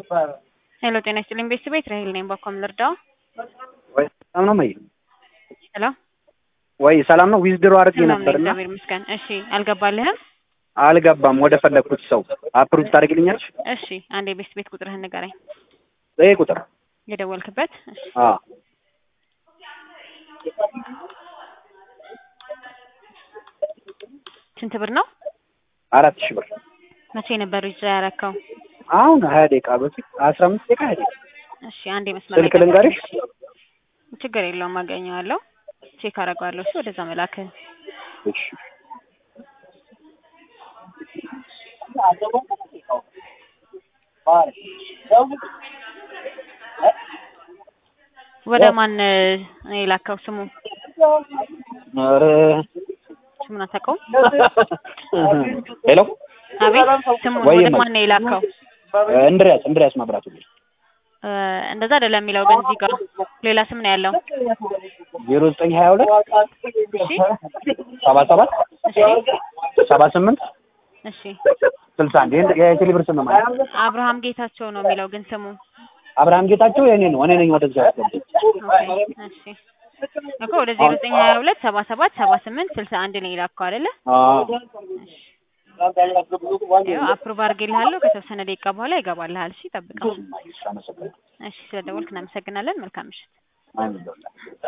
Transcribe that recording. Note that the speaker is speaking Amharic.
ሄሎ ጤና ይስጥልኝ ቤተሰብ ቤት ራሄል ነኝ። በኮም ልርዳው? ወይ ሰላም ነው ማይ ሄሎ ወይ ሰላም ነው። ዊዝድሮ አድርጌ ሰላም ነኝ፣ ነበርና እግዚአብሔር ይመስገን። እሺ አልገባልህም? አልገባም። ወደ ፈለግኩት ሰው አፕሩቭ ታደርግልኛለች? እሺ አንዴ ቤት ቤት ቁጥርህን ንገረኝ። ይሄ ቁጥር የደወልክበት? እሺ አ ስንት ብር ነው? አራት ሺህ ብር መቼ ነበር ይዛ ያረከው? አሁን ሀያ ደቂቃ በፊት አስራ አምስት ደቂቃ ሀያ ደቂቃ እሺ አንዴ መስመር ስልክ ልንገርሽ? ችግር የለውም አገኘዋለሁ። ቼክ አደርገዋለሁ። እሺ ወደዛ መላክህ እሺ ወደ ማን ነው የላከው? ስሙ ኧረ ስሙን አታውቀውም? ሄሎ አቤት ስሙን ወይ ወደ እማዬ። ማን ነው የላከው? እንድሪያስ እንድሪያስ መብራቱ እ እንደዛ አይደለም የሚለው ግን እዚህ ጋር ሌላ ስም ነው ያለው። ዜሮ ዘጠኝ ሀያ ሁለት እሺ ሰባ ሰባት እሺ ሰባ ስምንት እሺ ስልሳ አንድ ይሄን የቴሌብር ስም ነው ማለት አብርሃም ጌታቸው ነው የሚለው ግን ስሙ አብርሃም ጌታቸው የኔ ነው። እኔ ነኝ ወደዛ ያስገባኝ። ኦኬ እሺ እኮ ወደ ዜሮ ዘጠኝ ሀያ ሁለት ሰባ ሰባት ሰባ ስምንት ስልሳ አንድ ነው የላከው አይደለ? አዎ ይኸው አፕሩቭ አድርጌልሃለሁ። ከተወሰነ ደቂቃ በኋላ ይገባልሃል። እሺ ጠብቀው። እሺ፣ አመሰግናለሁ። እሺ ስለደወልክ እናመሰግናለን። መልካም ምሽት። አሜን።